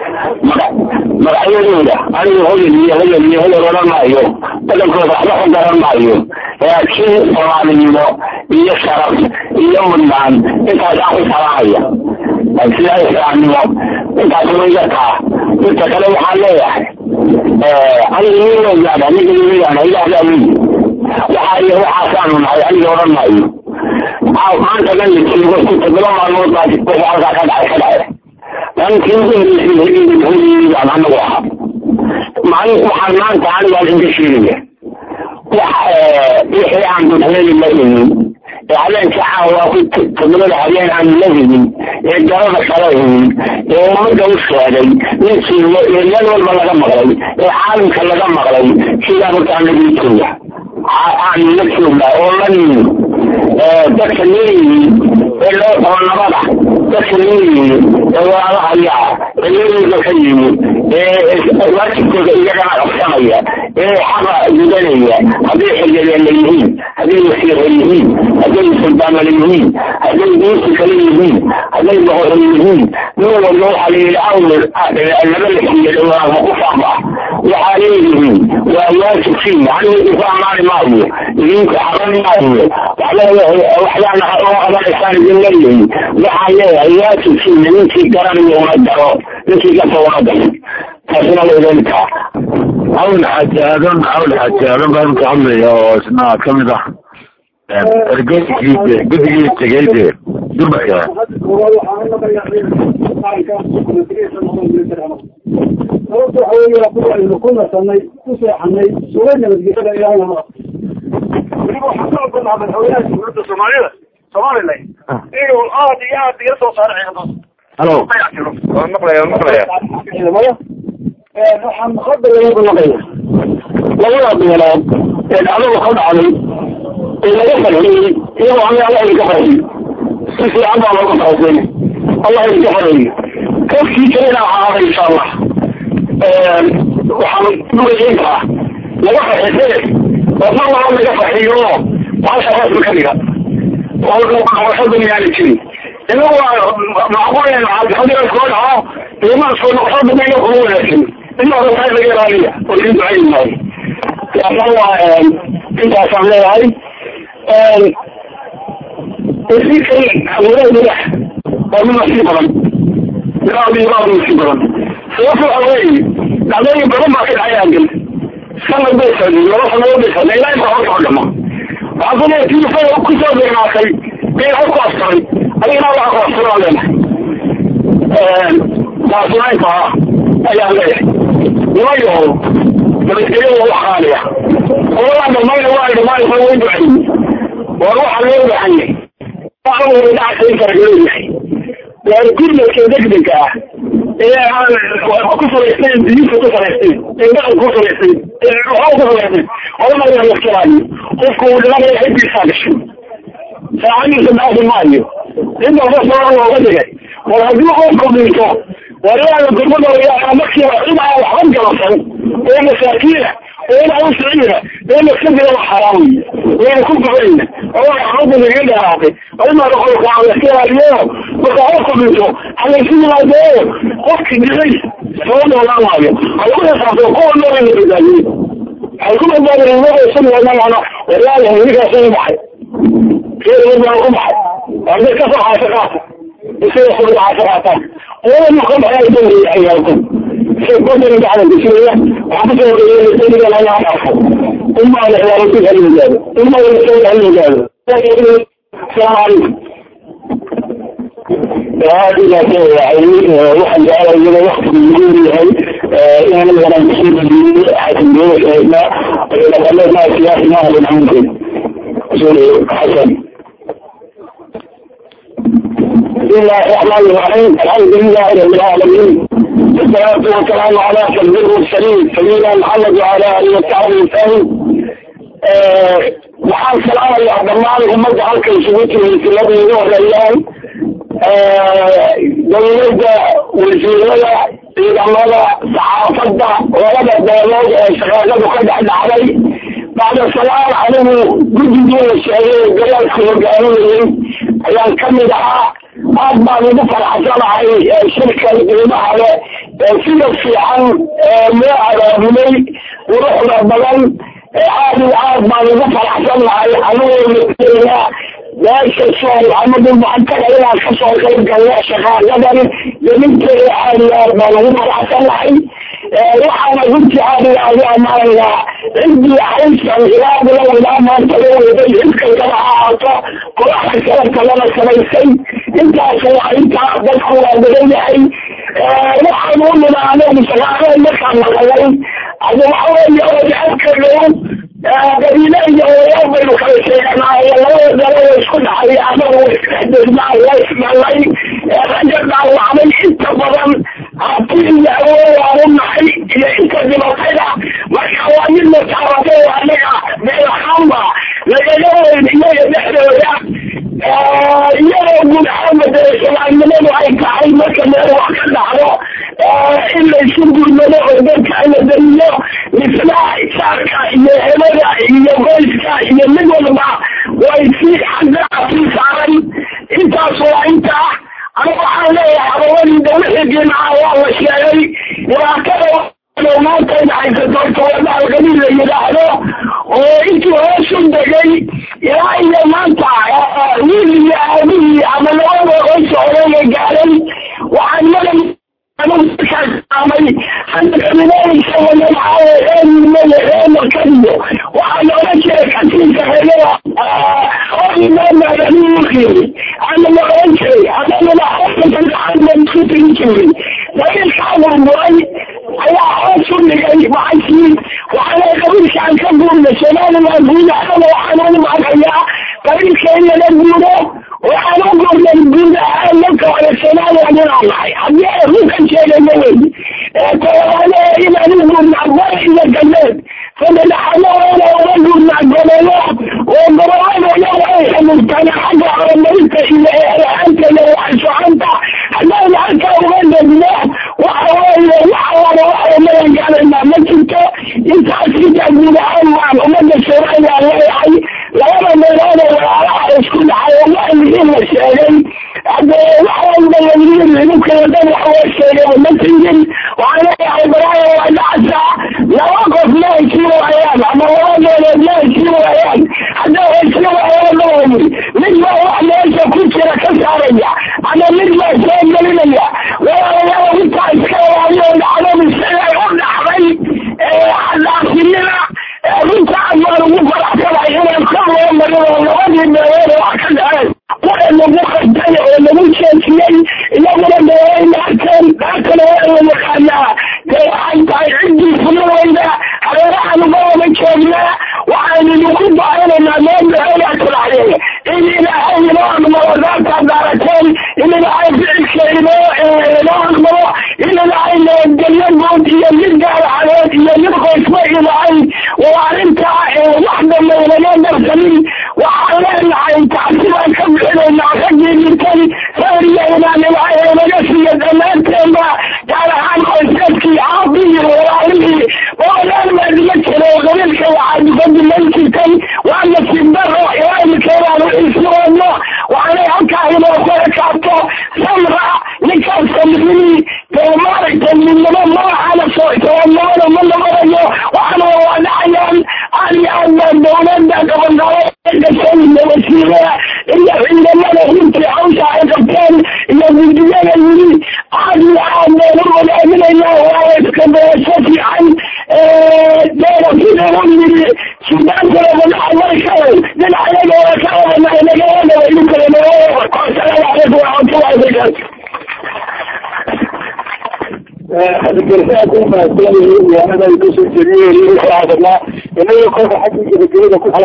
magacyadooda anigu hodel iyo hodel iyo hodel odhan maayo badankooda waxba ku garan maayo laakiin soomaalinimo iyo sharaf iyo mudnaan intaasaan ku salaamaya sidaa islaamnimo intaas wayga taa inta kale waxaan leeyahay aniga niwagaana aniga niwagaana ilaahdaa weyi waxaa iyo waxaasaanu nahay aniga odhan maayo maanta dhan lajoogo ku todoba maalmood baa wixii halkaa ka dhacay ka dhacay maalintii ugu horeysay hooyadaan anagu ahaa maalin waxaan maanta anigaa idinka sheegaya wax wixii aan dudheeli la imin ee habeenka caawa ku todobada habeen aan la hegin ee garada kala hegin ee ummadda u sheegay ninkii ee meel walba laga maqlay ee caalamka laga maqlay sidaa markaa nagitooya aan la jooga oo la nimi dadka leeyihi ee loo oo nabada dadka leeyihi ee walaalahayaa ee leeyiga ka yimi ee waajibkooda iyagana qabsanaya ee xaqa gudanaya hadday xilyadeena yihiin hadday wasiira yihiin hadday suldaanala yihiin hadday diinsi kale yihiin hadday boqorro yihiin nin walba waxaa la yidhi awlad laba la siiya dhawaama ku faaba waxaa leeyihiin waa waajibkiina aniga idinku amaani maayo idinku xaban maayo waxyaana oo qabanaysaan idin leeyihin waxaan leeyahay waajibkiina ninkii garanayo una daro ninkii gasa una daro taasina laydintaa hawl xajaadan hawl xajaadan baan ka hadlaya oo isna kamid ah ergeyskii guddigii tegay de durbaka sababta waxa weya kuwaynu ku nasanay ku seexanay suga nabadgelyada ilaahna ma weliba waxaan ka ogolnaha madaxweynaha dowladda soomaalida somalilan inuu aad iyo aad iga soo saaro ciidamada halo waan maqlaya waan maqlaya ciidamada waxaan hadda lagu naqaya labada beelood ee dhacdada ka dhacday ee laga farxiyey iyagoo aniga allah idinka farxiy si fiican baa looga farxisay allah idinka farxiy kafkii kalena ahaada insha allah waxaan dugayn karaa laga farxisay oo mar laba laga farxiyo oo baasha rasmi ka dhiga waxba miyaana jirin inagu waa macquulen hadii koo dhaco imaanko noqoshada mayna kuma wanaagsan ina orantaa laga ilaaliya oo idin ducayn maayo laakin waa intaasaan leeyahay wasiirkan awoodaha midax waa mid nasiib badan miraadi miraadi nasiib badan sababta waxa weeye dhacdooyin badan baa ka dhacay aagel sanad bay socday laba sanadood bay socday ilaa inta horka dhama waxaa ku leeyahay tiifada kusoo degnaatay bay hor ku askaray adigana waxa ku askaraa leenahay taasina intaa ayaan leeyahay nimayo nabadgelyada wax qaaliya qoladaa dhamayna waa dhamaanaysa way ducay war waxaa loo baxanyay waxaa dhacasa in faragaleeyahay waar gurmadka degdega ah ee aan ku salaysnayn diinta ku salaysnayn ee dhaqan ku salaysnayn ee waxaa ku salaysnayn odana la iskiraayo qofku uu dhimanaya ciddiisaa gashay saacadiisa dhaafi maayo inta sababa looga dhigay war haddii qofku dhinto waryaada gurmada wayaa markiiba cid aan waxba galasan oo masaakiina oo inaa u sicina oo maskadila wax xaraam wayna ku gubayna oo waxbada laga dharaaqay aymaada qolka alaskalaaliyo marka qofku dhinto halaysu yimaadee qofki dhicay soo noolaan maayo halagu xisaabto kuwa nool in la badbaadiye waxay ku badbaadeen inagoo wadana waryaada ninkaas u baxay reer baan ku baxay arday kasoo xaasa qaata isaga soo xaasa qaataan oo ka baxay dawri ayaalku سيكون بعد بسرية وحفظه الإنسان لا يعرفه ثم على إعلانته المجال ثم يسوي المجال السلام عليكم هذه لا يعني واحد جعل إلى وقت من هاي يعني أنا مسؤول من حسن بيوش ما إذا ما سياسي ما هو الحمد رسول حسن بسم الله الرحمن الرحيم الحمد لله رب العالمين والصلاة والسلام على سيد المرسلين سيدنا محمد وعلى آله وصحبه وسلم waxaan salaamaya dhammaan ummadda halka isugu timid filadayda horeeyaan dawladda wasiirada ciidamada saxaafadda labada beelood ee shaqaaqadu ka dhex dhacday bacda salaam anigu guddigii la sheegay garaadka hogaaminayay ayaan kamid ahaa aad baan ugu faraxsanahay shirkan qiimaha le sida fiican loo abaabulay quruxda badan aad iyo aad baan ugu faraxsanahay anigoo meesha soo maxamed muxankada inaan kasoo qayb galno shaqaaqadan gelinteeda aad iyo aad baan ugu faraxsanahay waxaana runtii aad iyo aad u amaanayaa ciddii haysan ilaa bilow ilaa maanta la weeday xilkankana ha ahaato kulaxa kala kalena samaysay intaas waa intaa dadku waa badan yahay waxaan u nina anagu shaqaaqada markaan maqalay adi waxa weeye odaadka dhow qabiile iyo odayaal baynu kala sheeganaayo labada dalo way isku dhacay anagu isdhexdesnaa waa isdhalay raja dhaawacday inta badan hati iyo awood aan u nahay iyo inta dhibatayda marka waa mid mataabatay anaga meel ahaanba lagaga weyn iyaga dhexdooda iyadoo guud ahaanba dee soomaalinimadu ay tahay marka meel wax ka dhacdo in laysu gurmado oo dadka la dariyo misna isaarka iyo helada iyo goyska iyo mid walba way si xagga sii saaran intaas waa intaa aniga waxaan leeyahay abawadii dawlaxigiina waa la sheegay dhibaatada maanta in haysato tawada alqabiil la yidhaahdo oo intii hoosu degay ilaa iyo maanta wiil iyo aabihii ama labada qoys oreega gaaray waxaan madan amay haddaxulinaysa walaaaeemarkadiyo waxaa loola jiray kasiisa helada imaamaadaniuqiiri ama la oran jiray hadamada xoogaaaaan isku tegi jiray dabiilkaa burburay ayaa hoos u dhigay macankii waxaana qabiilkaan ka guurna somaliland guud ahaana waxaan ugu maagayaa qabiilka in lala guuro waxaan u gurnay guud ahaan marka hore somaliland inaan nahay haddii runkan sheegayna wey tawaane inaan u gurnaa bari iyo galbeed sadexaadooda uga gurnaa gobollo oo gobolladooda way xamuurtaan xagga horumarinta iyo eelaanta iyo waxsocanta haddaan halka uga degno waxa weeye waxa wada waxa magan gaalaynaa ma jirto intaas intaa guud ahaan waan ummadda somaliland leeyahay labada meelood oo walaalaha isku dhacay oo waalidin la sheegay hade waxaanba layiri ninkala dhan wax loo sheegay ma tigin waxaan leeyahay balaayo waa dhacsaa laba qof ma heshin waayaan ama laba meelood ma heshin waayaan hadday heshin waayaan maogi mid baa wax meesha ku jira ka saaraya ama mid baa soo gelinaya walaalayaal intaa iska waayo iyadoo labadii meelood wax ka dhaceen waxa lagu qastay oo lagu jeesiyey iyaguna meelay naarteen naartana waa la yaqaanaa dee waxay tahay ciddii fulaweyda hareerahan uga wada joognaa waxaynu idinku baahanaynaa meel meelaa tirahdeen in ilaahay inoo aqbalo daartaad daarateen in ilaahay ficilka inoo inoo aqbalo in ilaahay nabadgelyo guud iyo mid gaaracadeed iyo mid qoysba ilaahay waa arrintaa wax dambe inama darsanin waxaan leenahay tacsibaan ka bixinaynaa raggii dhintay saariyaynaan ilaahay inaga siiyo dhammaanteenba gaar ahaan qoysaskii aabihii walaalihii oodaan maadima jiro qabiilka waxaad uga dilan jirtay waa nasiib daro ilaaimikeedaanu isu wadno waxaanay halkaa inoo kala kaabto samra ninkaas samrini dee maaragtay midnimo magaxana soonimada ma noqonayo waxaana waa dhacayaan aad iyo aad baa dawladda gabagabo wasiirada iyo ciidamada runtii hawsha ay qabteen iyo guddiyada yiri aad iyo aad baan u wadaadinayna waa iska beesho fiican deena sida u yiri sudaankana madaxa markay dhinacayaga waa ka wadana inaga wadaba idinkale noo asalaamu calaykum waraxmatullahi wabarakaatu hadalkaakumaadsanyihiin kusoo jediye hadalnaa inaga kolka xagga gebagabada ku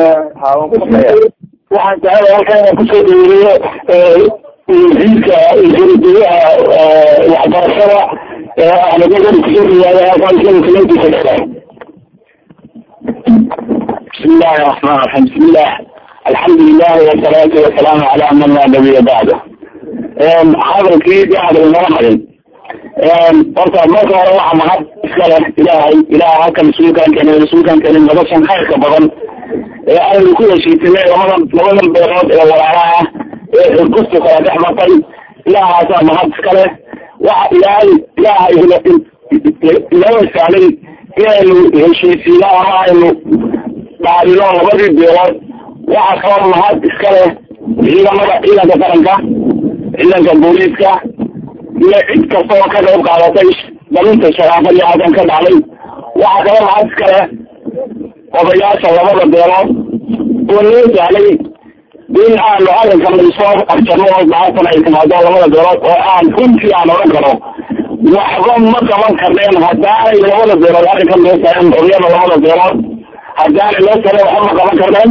waxaan jeclay halkan inaan kusoo dhaweeyo wasiirka wasiiradayaha waxbarashada ahmednagari kusoo dhawaada halkan isla salaadiisa leedahay بسم الله الرحمن الرحيم بسم الله الحمد لله والصلاة والسلام على من لا نبي بعده hadalkii de hadal noo harin horta marka hore waxa mahad iska leh ilaahay ilaah halka mas-uulkaan keenay mas-uulkaan keenay noloshan khayrka badan ee aynu ku heshiisanay labadan labadan beelood ee walaalaha ah ee xurkustu kala dhex martay ilaahaasaa mahad iska leh waxa ilaahay ilaahay inoo istaalay inaynu heshiisiino ama aynu dhaadino labadii beelood waxa kaloo mahad iska leh ciidamada ciidanka qaranka ciidanka booliiska iyo cid kasta oo ka qayb qaadatay dalinta sharaafadii halkan ka dhacday waxaa kala mahad iska leh odayaasha labada beelood oo noo sahlay in aanu arrinkan soo arjarno oo maantan ay timaado labada beelood oo aan runtii aan odhan karo waxba ma qaban karneen haddaanay labada beelood arrinkan loo saarin xoriyada labada beelood haddaanay loo saarin waxba ma qaban karneen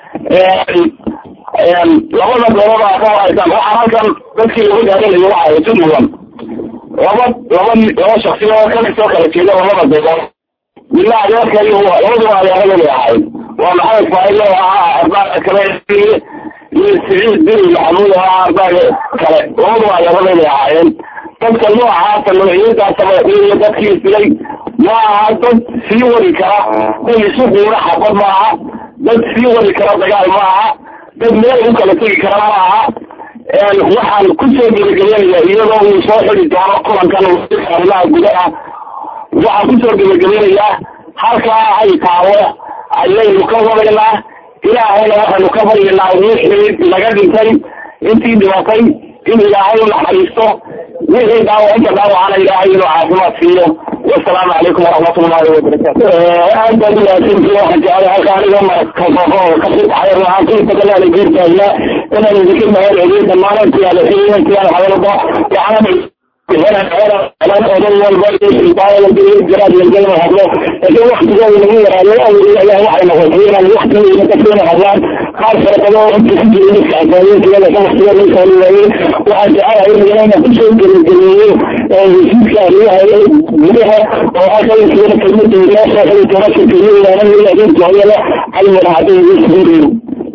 labada beelood aa ka waraysan waxaa halkan dadkii lagu daadanayo waxa isu mudan laba laba laba shaksiyood ka soo kala jeeda labada beelood midna adeerka iyo labaduba adeeradooda ahayd waa maxamed faailo ahaa ardaaga kale iyo siciid biri maxamuud ahaa ardaaga kale labaduba adeeradooda ahaayeen dadka noocaasa magacyadaasaba iyo dadkii dilay ma aha dad sii wadi kara dad isu quura xabad ma aha dad sii wadi kara dagaal ma aha dad meel u kala tegi kara ma aha waxaan kusoo gebagabeynaya iyadoo uu soo xidi doono kulankan arrimaha gudaha waxaan kusoo gebagabeynayaa halkaa ay taalo ayaynu ka wadaynaa ilaahayna waxaynu ka baryaynaa wixii naga dhintay intii dhibatay in ilaahay u naxariisto wixii dhaawac inta dhaawacana ilaahay inuu caafimaad siiyo wasalaamu calaykum waraxmatullahi wabarakaatu aad baad umahadsantii waxaan jeclay halka aniga markasoo kasii baxay ruaantii badalaala geertaagna inaan idinka mahad celiyo dhammaan intiyaala intiyaala hadalba waxaan odan walba jaraad walgana hadlo laakiin waktigooda lagu yaraayo waxay noqotay inaan waktigooda kasina hadlaan qaar fara badan inta ku jira dadka afaayeentiyada ka waktiga loo saali waayey waxaan jecelahay inagana inaan kusoo gelageliyeyo wasiirka arrimaha gudaha oo halka isagana kelmada inoo soo xili doona shirkiyadaana adeegta hooyada calimana hadday igu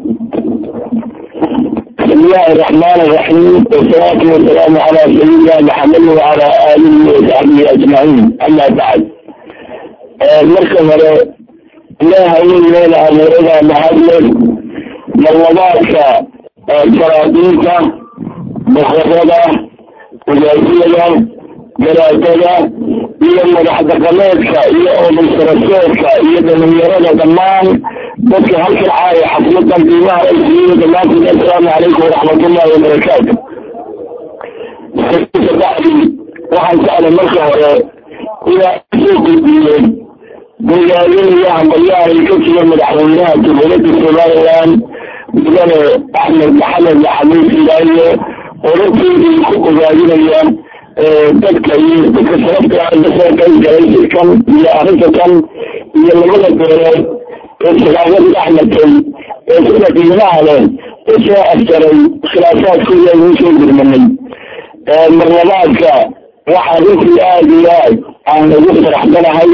بسم الله الرحمن الرحيم والصلاة والسلام على سيدنا محمد وعلى آله وصحبه أجمعين أما بعد المركز لا هين لنا مرنا محمد مرضاك شرابيك مخرجة وزيزية جلالتها iyo madaxdaqameedka iyo odaysaraseedka iyo dhalinyarada dhammaan dadka halkan caaya xafladan qiimaha ay siiyo dhammaantiin assalaamu calaykum waraxmatullahi wabarakaatu bacdi waxaan jeclay marka hore inaa soo gudbiyey magaalooyin hambalyaha ay ka jira madaxweynaha jamhuuriyadda somaliland mudane axmed maxamed maxamuud ilaayo orartoodii ku ogaadinayaan dadka iyo dadka sababta kasoo qayb galay shirkan iyo arrinta kan iyo labada beelood ee sagaabadii axmedkay ee sida qiimaha leh usoo afjaray khilaafaadkooda aynu soo gurmanay marlabaadka waxaa runtii aada iyo aad aan ugu faraxsanahay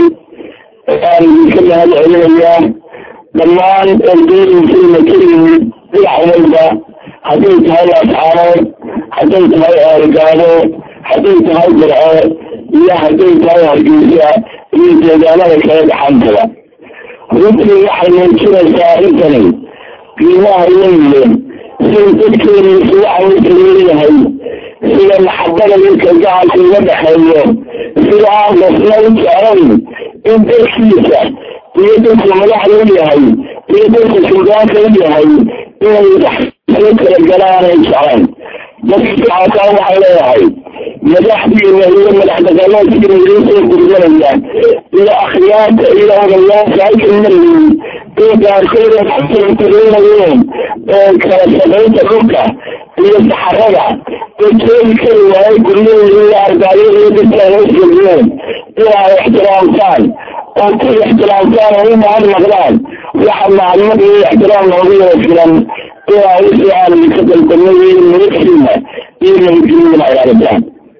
aan idinka mahad celinayaa dhammaan ergooyinkiina ka yimid dhinac walba hadday tahay asxaarood hadday tahay eergaabo hadday tahay burco iyo hadday tahay hargeysa iyo deegaanada kale dhaxantaba runtii waxay muujinaysaa arrintani qiimaha leeyihiin sida dadkeeniisu waxa u kaleeyahay sida maxabada iyo kalgacalka uga dhexeeyo sida aan qofna u jeclayn in dadkiisa iyo dadku madaxda u yahay iyo dadku suldaanka u yahay inay soo kala galaanay jeclayn dadkaasaa waxay leeyahay madaxdiina iyo madax daqameedkiina idiin soo gurganaya iyo akhyaarta iyo odayaasha halkan marayay iyo qaarkood ay kusultareynayeen kala shaqaynta dhulka iyo saxarada ee joogi kari waayay guryahooda iyo ardaayada iyo dadka ay hoosgeliyeen inay ixtiraamtaan oo ku ixtiraamtaan oo u mahad naqdaan waxa macluumad iyo ixtiraam loogu yara filan inaa wixii aan idinka dalbanay iyo nabadkiina iyo nabadgelyada ay arataan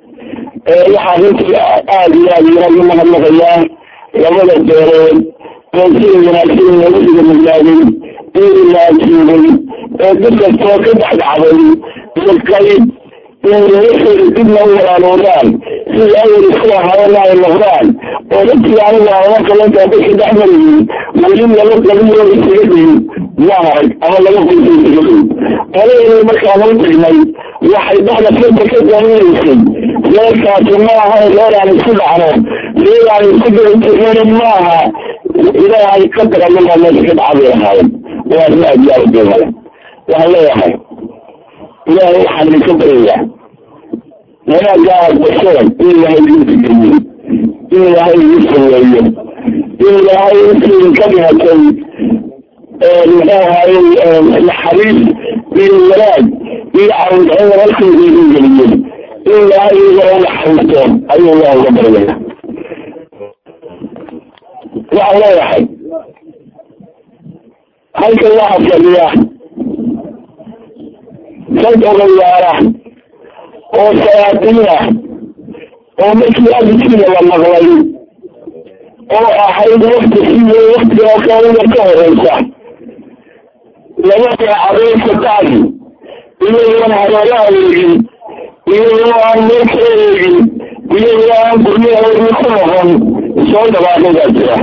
waxaa runtii aada iyo aada inagu mahadnaqayaa labada beerood oo sida wanaagsan nabadiga miglaaday iyo ilaajiibay ee dad kastoo ka dhexdhacday iyo qayb inwixii dibna u walaaluudaan sida awel isku ahaayana ay noqdaan oo dadkii anigu ama kalanta dadka dhex marayay weli laba qabiyo isaga dhihin ma arag ama laba qoysa isaga dhihin qoladeeda markaan u tagnay waxay dhexda furta ka daaminaysay reerkaasi ma aha reer aan isku dhacno reer aan isku dabatirnayn ma aha ilaahay qadar allaha meesha ka dhacbay ahaayeen waa arrin aad iyo aad u qiimo leh waxaan leeyahay ilaahay waxaan idinka baryayaa wanaagga aad basheen in ilaahay idin fikriyo in ilaahay idin saweeyo in ilaahay intii idinka dhimatay muxuu ahaayey naxariis iyo wanaag iyo caawidcin walaalkooda idin geliyo in ilaahay iyagana unaxariisto ayuu allah uga baryaya waxaan leeyahay halkan waxaa fadhiya dad odayaala oo sayaadiin ah oo markii arrinkiina la maqlay oo ahayd wakti siyo waktiga kaaliga ka horeysa labada cadeynka bacdi iyagoon hareeraha eegin iyagoo aan meel ka eegin iyagoo aan guryahoodii ku noqon soo dhawaaqadaa jira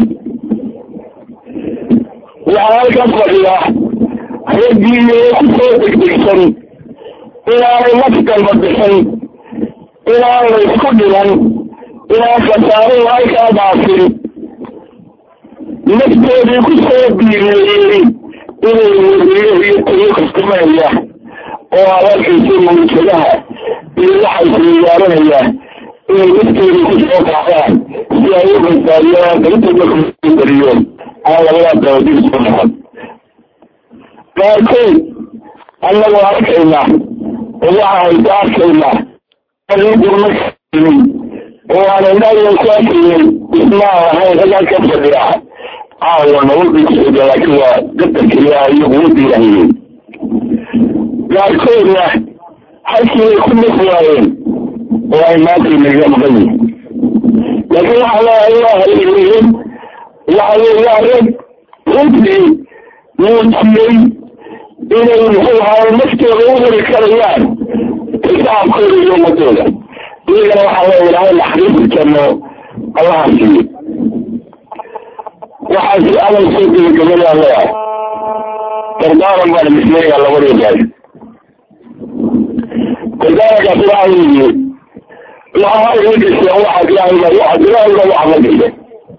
waxaa halkan fadhiya raggiiyo kusoo degdegsan inaanay nafdalba bixin inaan la isku dhiman inaan khasaaruhu halkaa dhaafin naftoodii ku soo biimeeyey inay weriyo iyo tayo kastamanaya oo abalkiisa mawjadaha iyo waxay siyaaranaya inay naftoodii ku soo qaadaan si ay u badbaadiyaan darintooda kubariyo aan labadaa dabadib soo noqon qaarkood annagoo arkayna oo waxa hayta arkayna gurma oo aan indhayo ku arkayay ismaa ahayn ragaa ka fadhiya caawa nabadiisooda laakiin waa qadarka ilaahay iyo quwadda ilaahayey qaarkoodna halkii ay ku naf waayeen oo ay maanta inaga maqan yihin laakiin waxaa leeyahay waa haleeliyeen waxa wey waa rag runtii muujiyey inay muxuu ahaay naftooda u heli karayaan shacabkooda iyo ummadooda iyagana waxaa leeya ilaahay naxariisi janno allaha siiyo waxaasi amal soo gebagabadaa leeyahay dardaaran baan misleeyaa labadii gaari dardaarankaas waxaa weeye waxaa iga gasheen waxaad ilaahay waxaad ilaahay baa waxaad la gasheen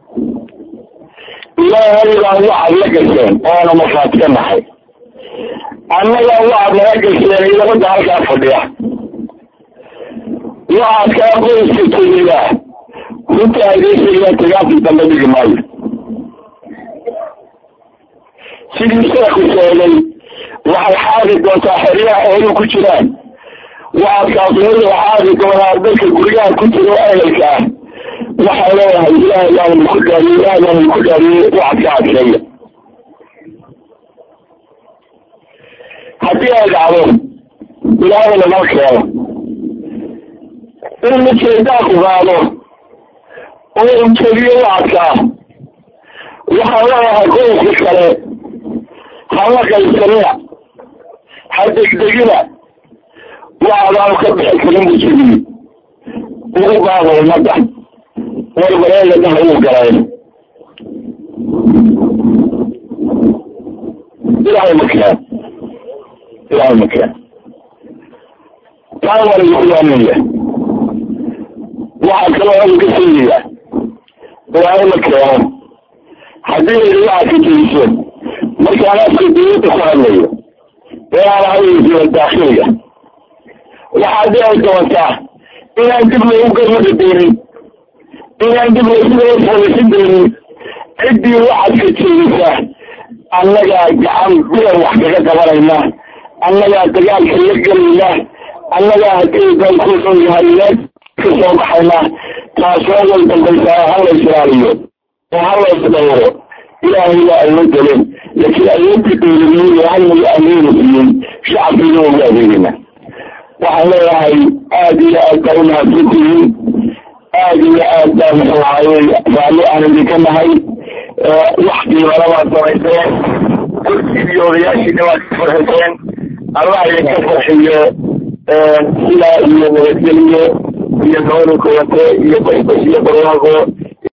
ilaahay baa waxaad la gasheen oona markhaati ka nahay annaga waxaad naga gasheen idamada halkaa fadhiya waxaad kaa qoyska tegiyaa runta adeesayaa tagaafii dambe dhigi maayo sidii sheekhu sheegay waxay xaadi doontaa xeryaha xooluhu ku jiraan wacadkaasnida xaadi doonaa dadka guryaha ku jira ehelka ah waxaa leeyahay ilaahay baan ku dhaariye ilaahay baan ku dhaariyey wacadka adkeeya haddii ay dhacdo ilaahay lama keeno in ujeedaanku qaado oo ujeediyo wacadkaa waxaa leeyahay qoyska kale hama qaysanina ha degdegina wacdaan ka bixi karin buu jiriye ugu baada ummadda warbareedadaha uu galay ilaahay makeen ilaahay makeen taa waa lagu yaanaya waxaa kaloo oga ka sheegaya ilaahay ma keeno haddii layidhi waxaad ka jeliso markaan afka dawladda ku hadlayo ee aan ahaysiya daakhiliga waxaad dhici doontaa inaan dib lagu garmada doonin inaan dib lagu folisin doonin ciddii waxaad ka jeedisa annagaa gacan bilan wax kaga qabanayna annagaa dagaalka la gelayna annagaa haddii dalkuusan yahay meel ka soo baxayna taasoo way dambaysaa hala israaliyo oo hala isdhawro ilaahay waa awood galeen laakiin awoodda dowladnimada halnaga ameena siiyey shacabkiina ugu adeegayna waxaan leeyahay aada iyo aad baa umahadsantihiin aada iyo aad baa muxuu ahaye raalli aan idinka nahay wax qiimana waad samayseen kursigii odayaashiina waad ka farxiseen allah idinka farxiyo sidaa iyo nabadgeliyo iyo nooni kulante iyo basbas iyo barwaaqo